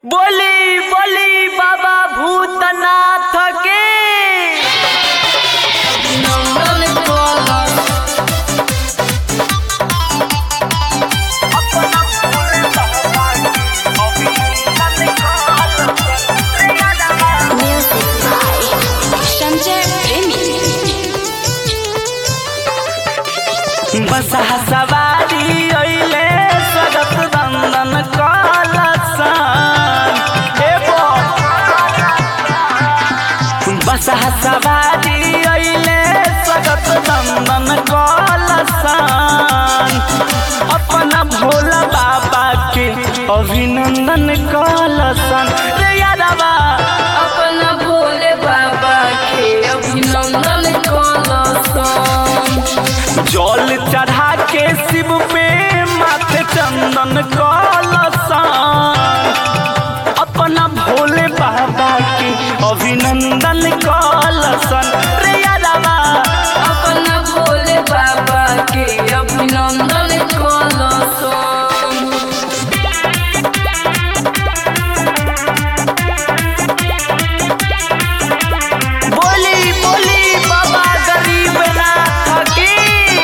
बोली बोली बाबा भूतनाथ के Music by Sanjay Premi. बसहा सवारी अइले सगत दंदन कलसन हे बोल बसहा सवारी अइले सगत दंदन कलसन अपना भोला बाबा के अभिनंदन कलसन रे यादवा अपना भोले बाबा के अभिनंदन कलसन जल चढ़ा के शिव पे माथे चंदन कलसन अपना भोले बाबा के अभिनंदन कलसन रे यादवा अपना भोले बाबा के अभिनंदन कलसन बोली बोली बाबा गरीब नाथ की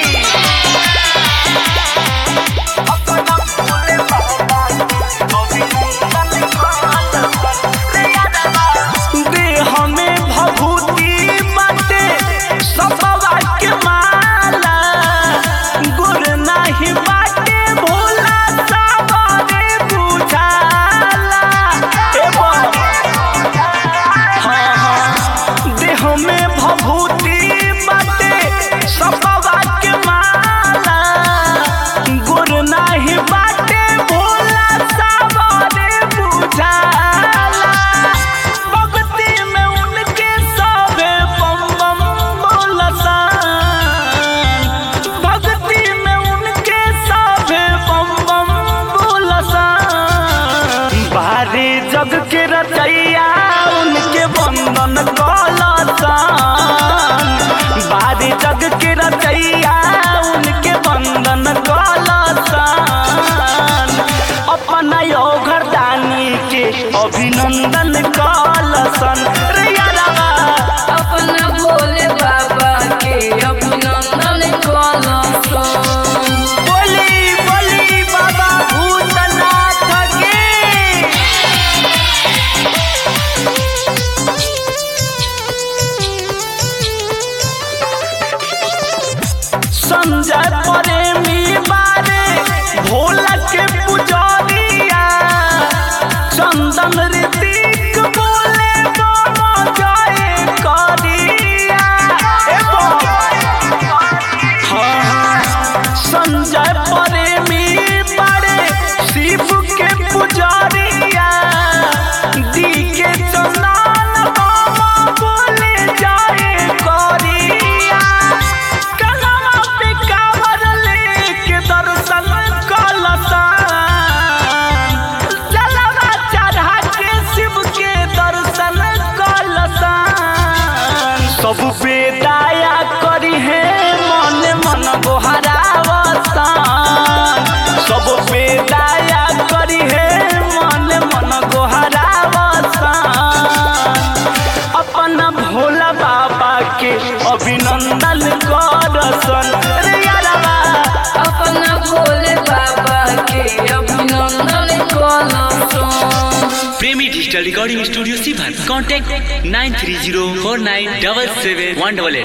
अपना भोले बाबा के अभिनंदन कलसन रे यादवा देह में भभूति बाटे सबवा के माला गुर नाही बाटे भोला सबरे बुझाला ए बोल हाँ हाँ देह में भभूति बाटे सबवा के माला गुर नाही बाटे भोला सबरे बुझाला भक्ति में उनके सबे बम बम बोलसन भक्ति में उनके सबे बम बम बोलसन बारे जग के रचैया उनके बंदन कलसन बारे जग के रचैया उनके बंदन कलसन अपना यो घरदानी के अभिनंदन कलसन रे यादवा अपना भोले बाबा के अभिनंदन कलसन बोली बोली बाबा भूतनाथ के संजय प्रेमी बारे भोला के पुजारिया चंदन ऋतिक बोले बाबा जय करिया ए बाबा हाँ, हाँ, संजय प्रेमी बड़े शिव के पुजारिया दी के चंदन बाबा बोले जाए करिया कलमा पे कावर लेके दर्शन कलसन जलवा चढ़ा के शिव के दर्शन कलसन सब पे दया करी है मन मन गोहरावसन सब पे दया करी है मन मन गोहरावसन अपना भोला बाबा के अभिनंदन करसन रे यारवा अपना भोले बाबा के अभिनंदन कलसन प्रेमी डिजिटल रिकॉर्डिंग स्टूडियो सीभर contact nine three zero four nine double seven one double